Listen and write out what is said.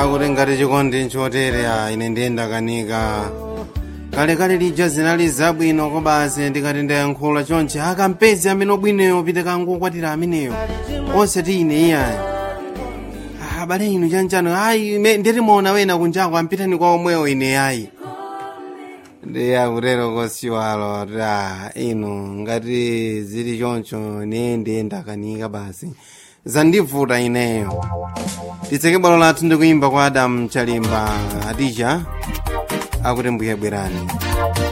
akuti ngati chikondi nchotere a ine ndiyenda kanika kalekale lija zinali zabwino kobasi ndikati ndayankhula chonchi akampezi amene obwinoyo pite kangokwatira ameneyo osati ine iyayi abale inu chanchano ayi nditi muona wena kunjako ampitani kwa omwewo ine ayi ndi akutero kosiwalo ta inu ngati zili choncho ne ndiyenda kanika basi zandivuta ineyo titseke bwalo lathu ndikuyimba kwa adamu chalimba adija akuti mbuye bwerani